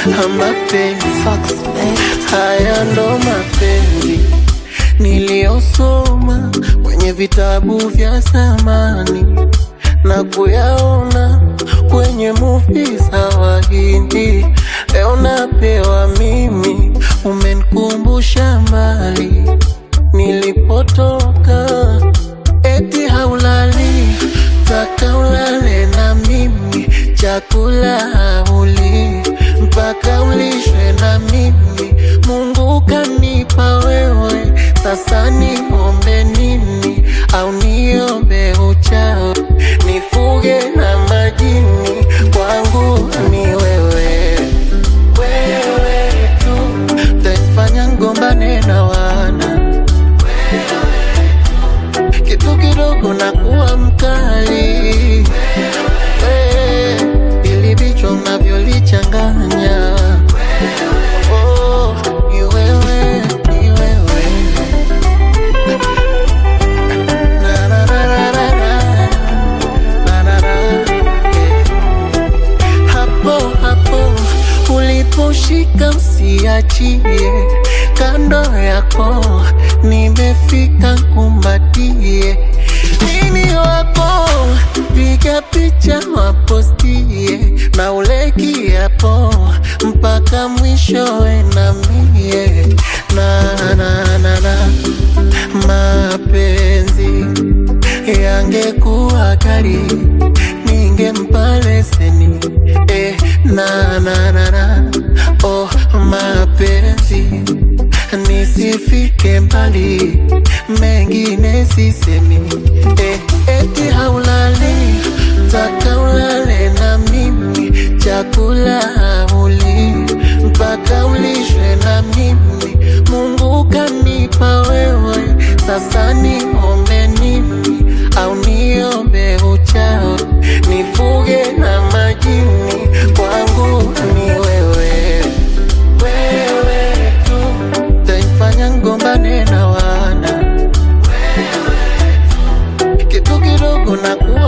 mapenzi Fox, babe. haya ndo mapenzi niliyosoma kwenye vitabu vya zamani na kuyaona kwenye muvi za Wahindi. Leo napewa mimi, umenikumbusha mbali nilipotoka. Eti haulali, taka ulale na mimi, chakula hauli mpaka ulishwe na mimi. Mungu kanipa wewe, sasa niombe nini? Au niombe uchao, nifuge na majini? Kwangu ni wewe, wewe tu taifanya ngombane na wana kitu kidogo na kuwa mkali Eh, ili vichwa unavyolichanganya Oh, ni wewe, ni wewe. Na, na, na, na, na, na. Na, na, na. Eh. Hapo hapo uliposhika usiachie, kando yako nimefika, kumbatie mimi wako, piga picha wapostie, na ule kiapo mpaka mwishowe na mie na, na, na, na. mapenzi yangekuwa kali ningempa leseni eh, na, na, na, na. Oh, mapenzi nisifike mbali, mengine sisemi eh, eti haulali, taka ulale na mimi, chakula hauli mpaka ulishwe na mimi. Mungu kanipa wewe, sasa niombe nini? Au niombe uchao, nifuge na majini? Kwangu ni wewe, wewe tu taifanya ngombane na wana kitu kidogo na kuwa